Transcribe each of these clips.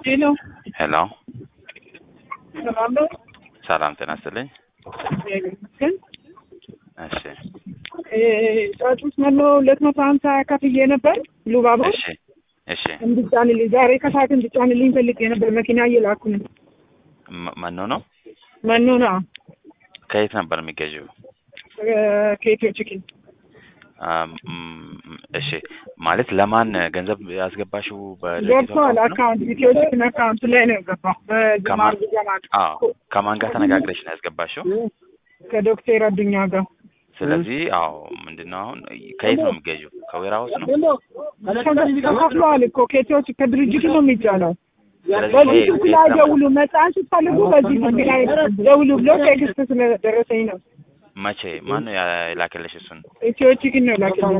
ሄሎ ሄሎ ሰላም ነው? ሰላም ጤና ይስጥልኝ። እግዚአብሔር ይመስገን። እሺ እ ጫጩት መኖ ሁለት መቶ ሀምሳ ከፍዬ ነበር ሉባቦር እሺ እሺ እንድጫንልኝ ዛሬ ከሰዓት እንድጫንልኝ ፈልጌ ነበር። መኪና እየላኩ ነው። መ- መኖ ነው። መኖ ነው ከየት ነበር የሚገዢው? እ ከኢትዮ ቺክን አም፣ ም፣ እሺ ማለት ለማን ገንዘብ ያስገባሽው? በድርጅቱ ገብቷል። አካውንት ነው? አካውንት ኢትዮ ቺክን አካውንት ላይ ነው የገባው። በጅማር ከማን? ጀማል አዎ ከማን ጋር ተነጋግረሽ ነው ያስገባሽው? ከዶክተር አዱኛ ጋር ስለዚህ አዎ ምንድነው አሁን ከየት ነው የሚገዢው? ከዌራ ውስጥ ነው። ተከፍለዋል እኮ ከኢትዮ ቺክን ከድርጅቱ ነው የሚጫነው። ስለዚህ በዚህ ይሄ ስልክ ከየት ላይ ነበር? ደውሉ፣ መጽሐፍ ስትፈልጉ በዚህ ስልክ ላይ ደውሉ ብሎ ቴክስት ስለደረሰኝ ነው። መቼ ማን ነው ያ- የላከልሽ እሱን? ኢትዮ ቺክን ነው ላከልኝ።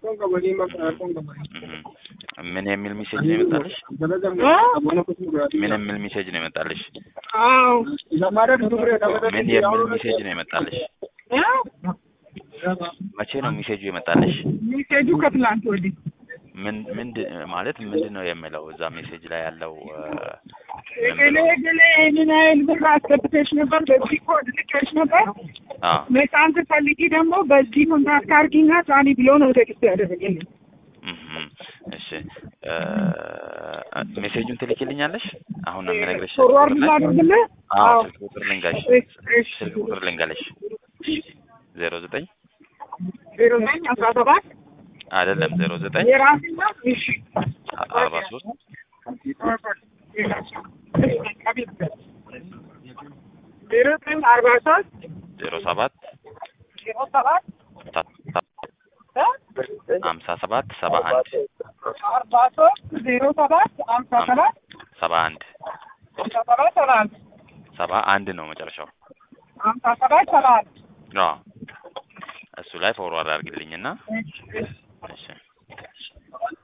እህ፣ ምን የሚል ሜሴጅ ነው የመጣልሽ? አ? ምን የሚል ሜሴጅ ነው የመጣልሽ? አዎ ምን የሚል ሜሴጅ ነው የመጣልሽ? አ? መቼ ነው ሜሴጁ የመጣልሽ? ሚሴጁ ከትላንት ወዲህ ምን ምንድን ማለት ምንድን ነው የሚለው እዛ ሜሴጅ ላይ ያለው እ፣ ምን እገሌ ብሎ? እገሌ ይህንን ያህል ብር አስገብተሽ ነበር፣ በዚህ ኮድ ልከሽ ነበር፣ አዎ መጫን ስትፈልጊ ደግሞ በዚህ ኮንታክት አድርጊና ጫኒ ብሎ ነው ቴክስት ያደረገልኝ። እህ፣ እሺ እ፣ ሜሴጁን ትልኪልኛለሽ? አሁን ነው የምነግርሽ። ስልክ ፎርዋርድ ቁጥር ላይ? ላድርግልህ? አዎ አዎ። ስልክ ቁጥር ልንገርሽ። እሺ፣ እሺ። ስልክ ቁጥር ልንገርሽ። ዜሮ ዘጠኝ ዜሮ ዘጠኝ አስራ ሰባት አይደለም ዜሮ ዘጠኝ የራሴና እሺ አርባ ሶስት ዜሮ ዘጠኝ አርባ ሶስት ዜሮ ሰባት ዜሮ ሰባት እ? ሀምሳ ሰባት ሰባ አንድ አርባ ሶስት ዜሮ ሰባት ሀምሳ ሰባት ሰባ አንድ ሀምሳ ሰባት ሰባ አንድ ሰባ አንድ ነው መጨረሻው። ሀምሳ ሰባት ሰባ አንድ አዎ እሱ ላይ ፎርዋርድ አድርግልኝና እሺ፣ እሺ። እሺ